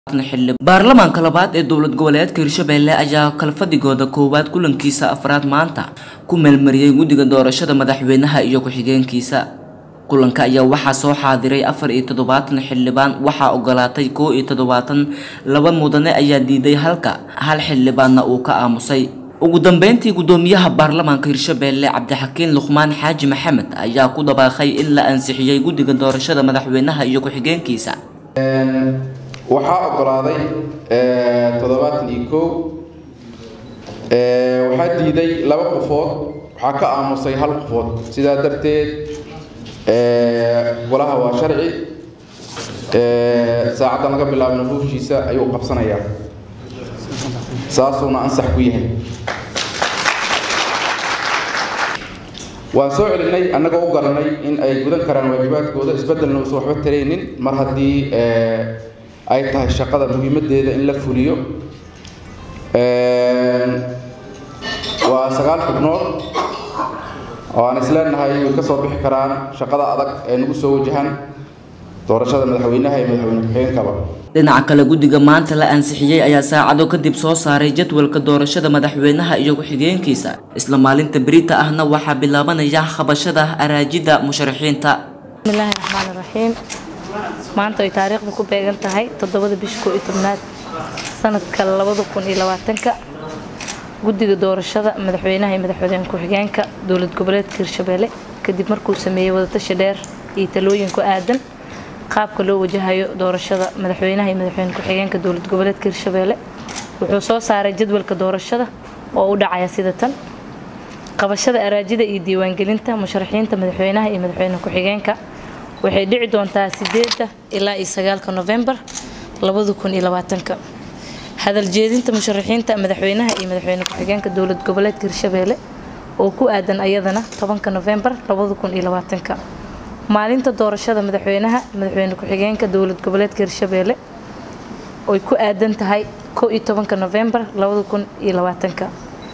baarlamaanka labaad ee dowlad goboleedka hirshabelle ayaa kalfadigooda koowaad kulankiisa afraad maanta ku meelmariyey guddiga doorashada madaxweynaha iyo ku-xigeenkiisa kulanka ayaa waxaa soo xaadiray afar iyo toddobaatan xildhibaan waxaa ogolaatay koo iyo toddobaatan laba mudane ayaa diiday halka hal xildhibaanna uu ka aamusay ugu dambeyntii guddoomiyaha baarlamaanka hirshabelle cabdixakiin luqmaan xaaji maxamed ayaa ku dhabaaqay in la ansixiyey guddiga doorashada madaxweynaha iyo ku-xigeenkiisa waxaa ogolaaday toddobaatan iyo kow waxaa diiday laba qofood waxaa ka aamusay hal qofood sidaa darteed golaha waa sharci saacaddan laga bilaabna ruufshiisa ayuu qabsanayaa saasuuna ansax ku yahay waan soo celinay annagoo u garanay in ay gudan karaan waajibaadkooda isbeddelna uusan waxba taraynin mar haddii ay tahay shaqada muhiimadeeda in la fuliyo waa sagaal xubnood oo aan isleenahay way ka soo bixi karaan shaqada adag ee nagu soo wajahan doorashada madaxweynaha iyo madaxweyne ku-xigeenkaba dhinaca kale guddiga maanta la ansixiyey ayaa saacado kadib soo saaray jadwalka doorashada madaxweynaha iyo ku-xigeenkiisa isla maalinta berita ahna waxaa bilaabanaya qabashada araajida musharaxiinta bismillaahi raxmaani raxiim maanta ay taariikhda ku beegan tahay toddobada bisha koo iyo tobnaad sanadka labada kun iyo labaatanka guddiga doorashada madaxweynaha iyo madaxweyne ku-xigeenka dowlad goboleedka hirshabelle kadib markuu sameeyey wadatashi dheer iyo talooyin ku aadan qaabka loo wajahayo doorashada madaxweynaha iyo madaxweyne ku-xigeenka dowlad goboleedka hirshabelle wuxuu soo saaray jadwalka doorashada oo u dhacaya sida tan qabashada araajida iyo diiwaangelinta musharaxiinta madaxweynaha iyo madaxweyne ku-xigeenka waxay dhici doontaa sideeda ilaa iyo sagaalka novembar labada kun iyo labaatanka hadal jeedinta musharaxiinta madaxweynaha iyo madaxweyne ku-xigeenka dowlad goboleedka hirshabelle oo ku aadan ayadana tobanka novembar labada kun iyo labaatanka maalinta doorashada madaxweynaha madaxweyne ku-xigeenka dowlad goboleedka hirshabelle oy ku aadan tahay koo iyo tobanka novembar labada kun iyo labaatanka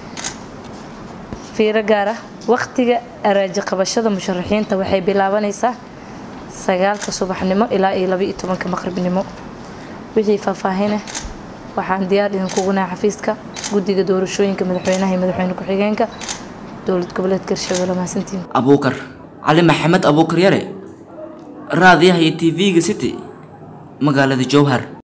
fiiro gaar ah waqtiga araaji qabashada musharaxiinta waxay bilaabanaysaa sagaalka subaxnimo ilaa iyo laba iyo tobanka maqribnimo wixii faahfaahine waxaan diyaar idinkugu nahay xafiiska guddiga doorashooyinka madaxweynaha iyo madaxweyne ku-xigeenka dowlad goboleedka hirshabelle mahadsantiin abuukar cali maxamed abuukar yare raadiyaha iyo t v-ga city magaalada jowhar